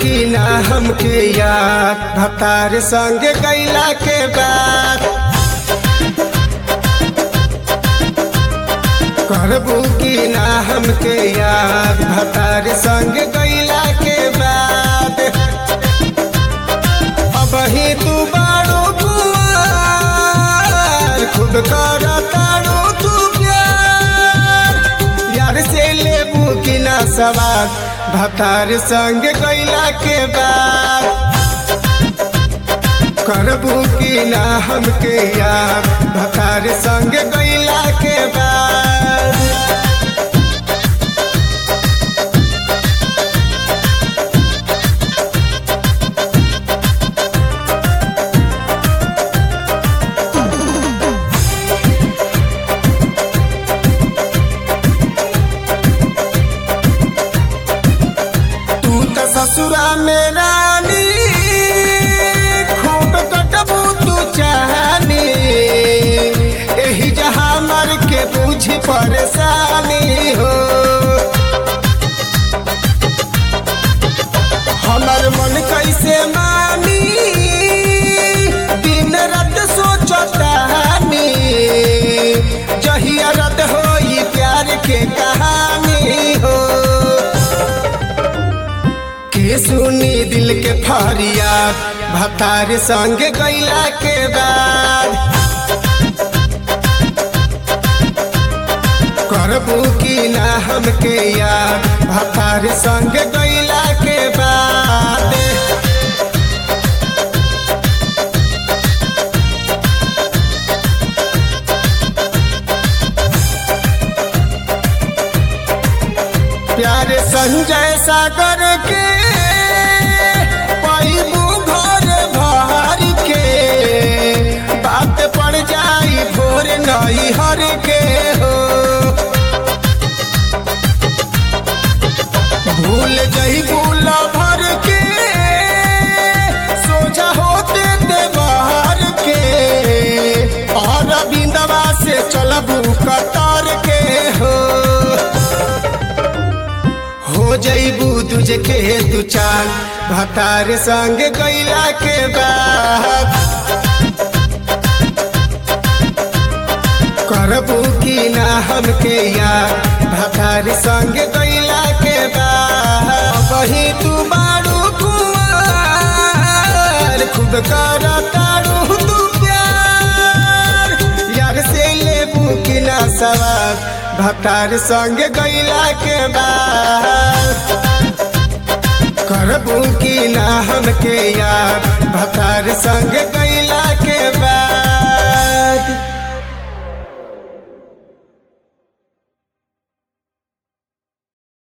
की ना हमके याद भतार संग गैला के बाद करबू की ना हमके याद भतार संग गैला के बाद अब ही तू बाड़ू कुआर खुद कर ताड़ू तू प्यार यार से लेबू की ना सवार भतार संग गैला के बाद करबू की ना हमके याद भतार संग गैला के बाद तू त ससुरा में रानी खूब कटबू तू चाहनी एही जहाँ मर के बुझी परेशानी हो हमर मन कैसे मानी दिन रात सोचतानी जहिया रद होई प्यार के कहानी हो के सुनी दिल के फरियाद भतार संग गैला के बाद करबू की ना हमके याद भतार संग गैला के बाद प्यारे संजय सागर के पैबू घर भर के बात पड़ जाई भोर नई हर के हो भूल जई भूल भर के सोझा होते देवार के और बिंदवा से चलबू कतार के हो हो जईबू तुझे के दू चाल भतार संग गैला के बाद करबू की ना हमके याद भतार संग गैला के बाद वही तू बाड़ू कुआर खुद कर ताड़ू तू प्यार यार से लेबू की ना सवार भतार संग गैला के बाद करबू की ना हमके यार भतार संग